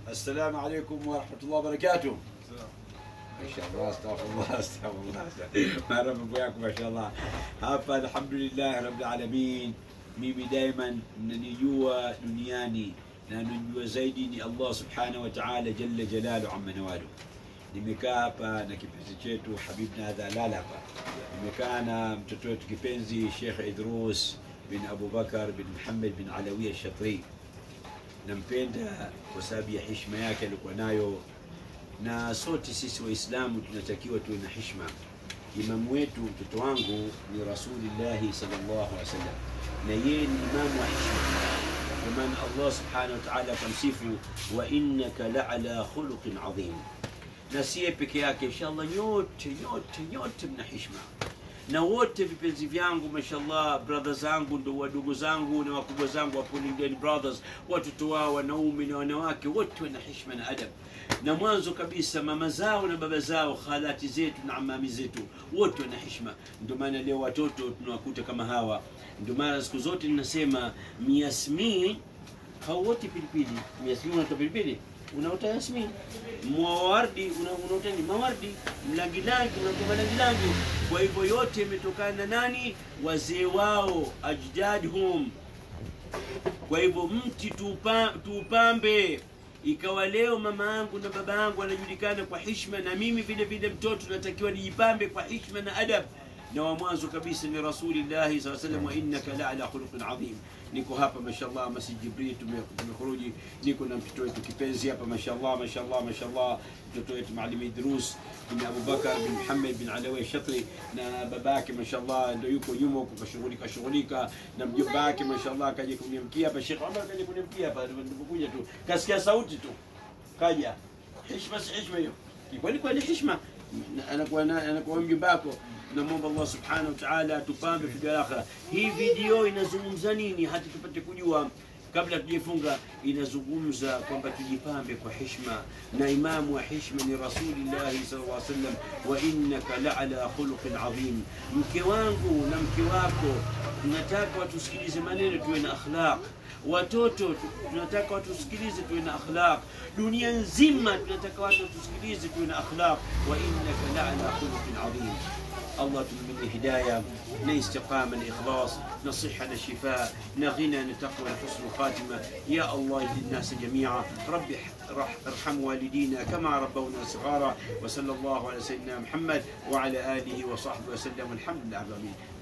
Assalamu alaikum warahmatullahi wabarakatuh. Mashallah, astaghfirullah, astaghfirullah. Mara mambo yako mashallah. Hapa alhamdulillah rabbil alamin. Mimi daima mnanijua duniani na nanijua zaidi ni Allah subhanahu wa ta'ala jalla jalalu amma nawalu. Nimekaa hapa na kipenzi chetu Habibna hadha lala hapa. Nimekaa na mtoto wetu kipenzi Sheikh Idrus bin Abu Bakar bin Muhammad bin Alawi al-Shatri. Nampenda kwa sababu ya heshima yake alikuwa nayo na sote sisi Waislamu tunatakiwa tuwe na hishma. Imamu wetu mtoto wangu ni Rasulillahi sallallahu alaihi wasallam, na yeye ni imamu wa hishma. Kwa maana Allah subhanahu wa ta'ala akamsifu, wa innaka la'ala khuluqin adhim, na siye peke yake, inshallah nyote nyote nyote mna hishma na wote vipenzi vyangu mashallah, brother zangu ndo wadogo zangu na wakubwa zangu wa Pulling Brothers, watoto wao wanaume na wanawake wote wana heshima na adab, na mwanzo kabisa mama zao na baba zao, khalati zetu na amami zetu wote wana heshima. Ndio maana leo watoto tunawakuta kama hawa. Ndio maana siku zote ninasema miasmin hauoti pilipili. Miasmin unatoa pilipili unaota yasmin, mwawardi unaota ni mawardi, mlangilangi unatoa malangilangi. Kwa hivyo yote imetokana na nani? Wazee wao, ajdadhum. Kwa hivyo mti tuupa, tuupambe ikawa leo mama yangu na baba yangu anajulikana kwa hishma, na mimi vile vile mtoto natakiwa nijipambe kwa hishma na adab na wa mwanzo kabisa ni rasulillahi saa salam, wa innaka la ala khuluqin adhim. Niko hapa mashallah, Masjid Jibril, tumekhuruji, niko na mtoto wetu kipenzi hapa mashallah, mashallah, mashallah, mtoto wetu Maalim Idrus bin Abubakar bin Muhammad bin Alawi Shatri, na babake mashallah ndio yuko nyuma huko kashughulika shughulika, na mjomba wake mashallah kaja kuniamkia hapa, Sheikh Omar kaja kuniamkia hapa, nilipokuja tu kasikia sauti tu kaja. Heshima si heshima hiyo, kweli kweli heshima anakuwa anakuwa mjomba wako namwomba Allah subhanahu wa ta'ala tupambe fi akhira. Hii video inazungumza nini, hata tupate kujua kabla tujifunga. Inazungumza kwamba tujipambe kwa heshima, na imamu wa heshima ni Rasulillahi sallallahu alaihi wasallam, wa innaka la ala khuluqin adhim. Mke wangu na mke wako, tunataka watusikilize maneno, tuwe na akhlaq watoto tunataka watusikilize tuwe na akhlaq. Dunia nzima tunataka watu watusikilize tuwe na akhlaq. wa innaka la ala khuluqin adhim. الله تمني هداية نا استقامة نا إخلاص نا صحة نا شفاء نا غنى نا تقوى نا حسن الخاتمة يا الله اهد الناس جميعا ربي ارحم والدينا كما ربونا صغارا وصلى الله على سيدنا محمد وعلى آله وصحبه وسلم والحمد لله رب العالمين